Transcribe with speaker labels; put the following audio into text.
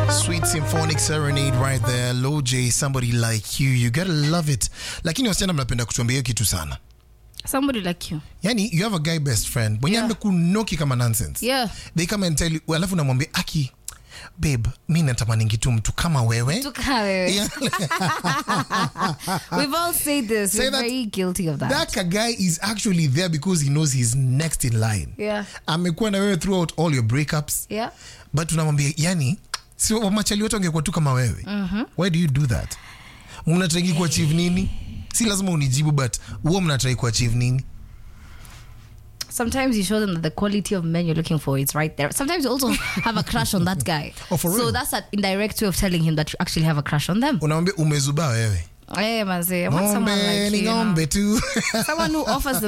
Speaker 1: Sweet symphonic serenade right there. Low J, somebody like you. You gotta love it. Lakini wasichana mnapenda kutuambia hiyo kitu sana.
Speaker 2: somebody like you
Speaker 1: Yani you have a guy best friend mwenye
Speaker 2: Yeah.
Speaker 1: amekunoki kama nonsense.
Speaker 2: yeah
Speaker 1: They come and tell you, alafu namwambia aki babe, mi natamaningi tu mtu kama wewe.
Speaker 2: Tuka wewe.
Speaker 1: Yeah.
Speaker 2: we've all said this
Speaker 1: Say
Speaker 2: we're
Speaker 1: that-
Speaker 2: very guilty of that,
Speaker 1: That guy is actually there because he knows he's next in line.
Speaker 2: yeah
Speaker 1: Amekuwa na wewe throughout all your breakups.
Speaker 2: yeah
Speaker 1: but unamwambia yani si machali wote wangekuwa tu kama wewe why do you do that mnatrai kuachieve nini si lazima unijibu but huo mnatrai kuachieve nini
Speaker 2: sometimes you show them that the quality of men you're looking for is right there. Sometimes you also have a crush on that guy.
Speaker 1: Oh, for
Speaker 2: so
Speaker 1: real?
Speaker 2: that's an indirect way of telling him that you actually have a crush on them.
Speaker 1: unamwambia umezubaa wewe
Speaker 2: Hey, manze, I want someone
Speaker 1: ng'ombe
Speaker 2: like
Speaker 1: ni
Speaker 2: you, you know.
Speaker 1: ng'ombe tu
Speaker 2: Someone who offers the